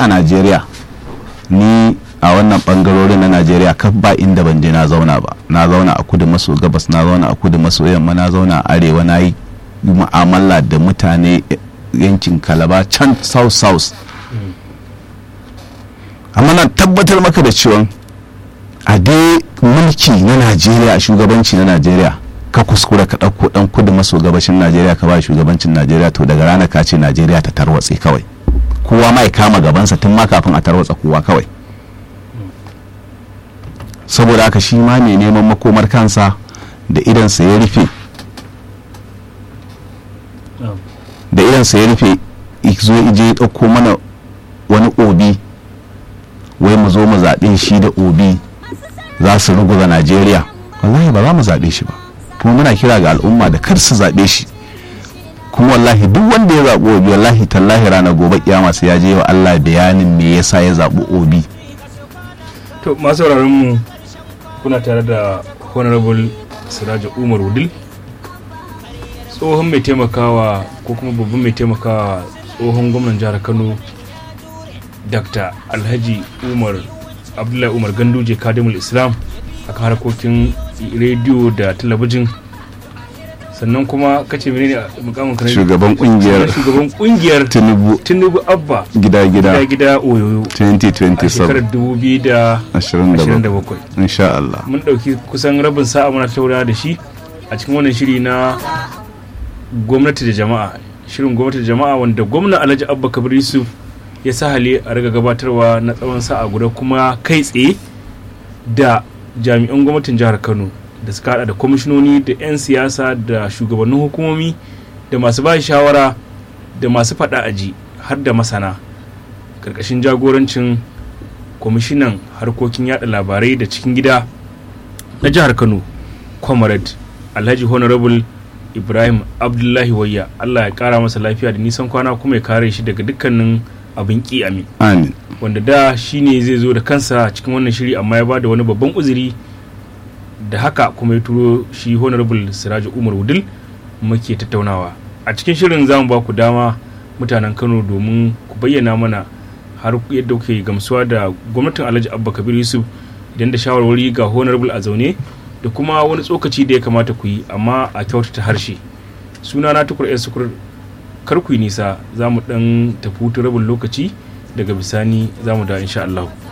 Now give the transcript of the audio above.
a najeriya ni a wannan bangarorin na najeriya kaf ba inda ban je na zauna ba na zauna a kudu maso gabas na zauna a kudu maso yamma na zauna a arewa na yi mu'amala da mutane yankin kalaba can south south amma na tabbatar maka da cewa a dai mulki na najeriya shugabanci na najeriya ka kuskura ka ɗauko ɗan kudu maso gabashin najeriya ka ba shugabancin najeriya to daga ranar ka ce najeriya ta tarwatse kawai kowa ma ya kama gabansa tun ma kafin a tarwatsa kowa kawai saboda haka shi ma mai neman makomar kansa da idansa ya rufe da idansa ya rufe zo ije ya ɗauko mana wani obi wai mu zo mu zaɓe shi da obi za su ruguza najeriya wallahi ba za mu zaɓe shi ba kuma muna kira ga al'umma da kar su zaɓe shi kuma wallahi duk wanda ya zaɓi obi wallahi tallahi ranar gobe kiyama sai ya je wa allah bayanin me yasa ya zaɓi obi to masu mu kuna tare da honorable siraja umar wudil tsohon mai taimakawa ko kuma babban mai taimakawa tsohon gwamnan jihar kano dr alhaji umar abdullahi umar ganduje kadimul islam akan harkokin rediyo da talabijin sannan kuma kace menene mukamin ka shugaban kungiyar shugaban kungiyar tinubu tinubu abba gida gida gida gida oyoyo a shekarar 2027 2027 insha Allah mun dauki kusan rabin sa'a muna taurawa da shi a cikin wannan shiri na gwamnati da jama'a shirin gwamnati da jama'a wanda gwamna alhaji abba kabir yusuf ya sa hali a riga gabatarwa na tsawon sa'a guda kuma kai tsaye da jami'an gwamnatin jihar kano da suka hada da kwamishinoni da 'yan siyasa da shugabannin hukumomi da masu ba shawara da masu fada aji har da masana karkashin jagorancin kwamishinan harkokin yada labarai da cikin gida na jihar kano comrade alhaji honorable ibrahim abdullahi wayya allah ya kara masa lafiya da nisan kwana kuma ya kare shi daga dukkanin abin ki amin amin wanda da shi ne zai zo da kansa cikin wannan shiri amma ya bada wani babban uzuri da haka kuma ya turo shi honorable siraju umar wudil muke tattaunawa a cikin shirin za mu ba ku dama mutanen kano domin ku bayyana mana har yadda kuke gamsuwa da gwamnatin alhaji abba kabir yusuf idan da shawarwari ga honorable a zaune da kuma wani tsokaci da ya kamata ku yi amma a kyautata harshe suna na tukur yan sukur kar ku yi nisa za mu dan tafi rabin lokaci daga bisani za mu da insha Allah.